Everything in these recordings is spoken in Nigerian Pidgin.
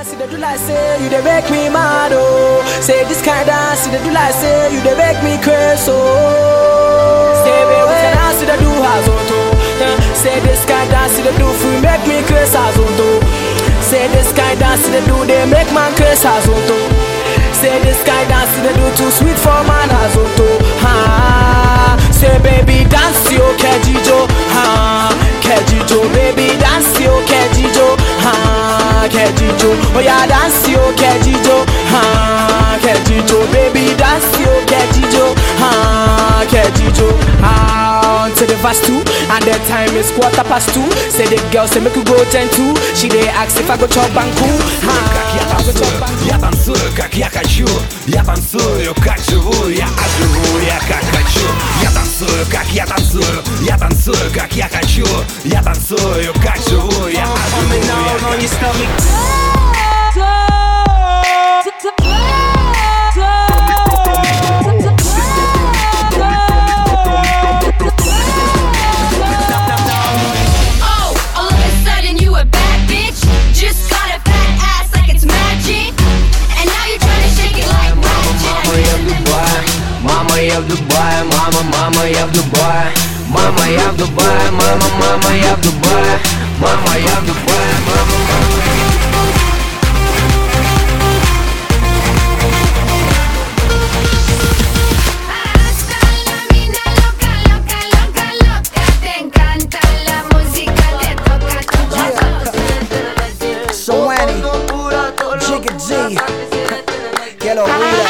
dance, they do like say you they make me mad oh. Say this kind dance, they do like say you they make me crazy oh. Say baby, we can dance, they do has auto. Say this kind dance, they do for make me crazy as auto. Say this kind dance, they do they make man crazy as auto. Say this kind dance, they do too sweet for man as auto. Ha. Say baby dance yo kejijo, ha. Kejijo, baby dance yo kejijo, ha. Kejijo, oh yeah dance yo kejijo, ha. Kejijo, baby dance yo kejijo, ha. Kejijo, ha. To the verse two, and the time is quarter past two. Say the girl say make you go ten two. She dey ask if I go chop banku, ha. Как я I go chop танцую, banku. я танцую, как я хочу Я танцую, как живу, я оживу, я как хочу Я танцую, как я танцую Я танцую, как я хочу Я танцую, как живу, я оживу, я как your stomach. Oh, all of a sudden you a bad bitch. Just got a fat ass like it's magic. And now you're trying to shake it like Мама, я в magic. Дубае, мама, я в Дубае, мама, мама, я в Дубае, мама, я в Дубае, мама, мама, я в Дубае, мама, я в Дубае, мама, мама. Hasta la mina loca, loca, loca, loca. Te encanta la música, te toca tu So Annie, Jigga G, get over here.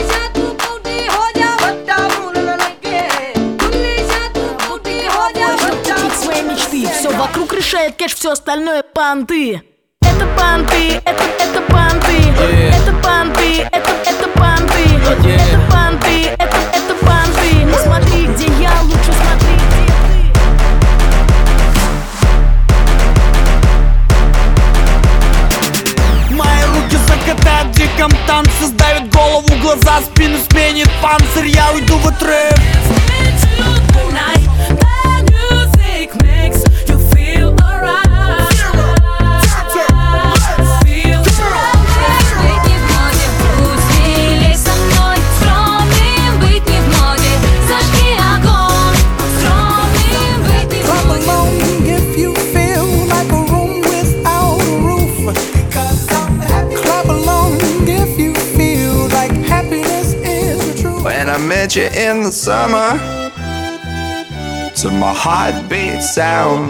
Жить свои мечты Все вокруг решает кэш, все остальное понты Это понты, это, это понты Это понты, это, это понты Это понты, это, это понты Не смотри, где я, лучше смотри, где ты Мои руки закатают в диком танце Сдавит голову, глаза, спину сменит панцирь Я уйду в отрыв Быть не в моде, усили со мной Скромным быть не в моде Зажги огонь Скромным быть не в Clap моде along if you feel like a room without a roof. Clap along if you feel like happiness is the truth. When I met you in the summer To my heartbeat sound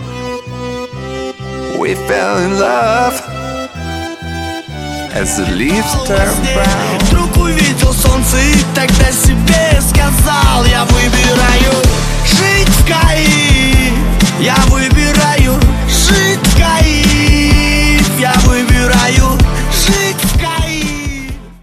We fell in love As the leaves turn brown Другую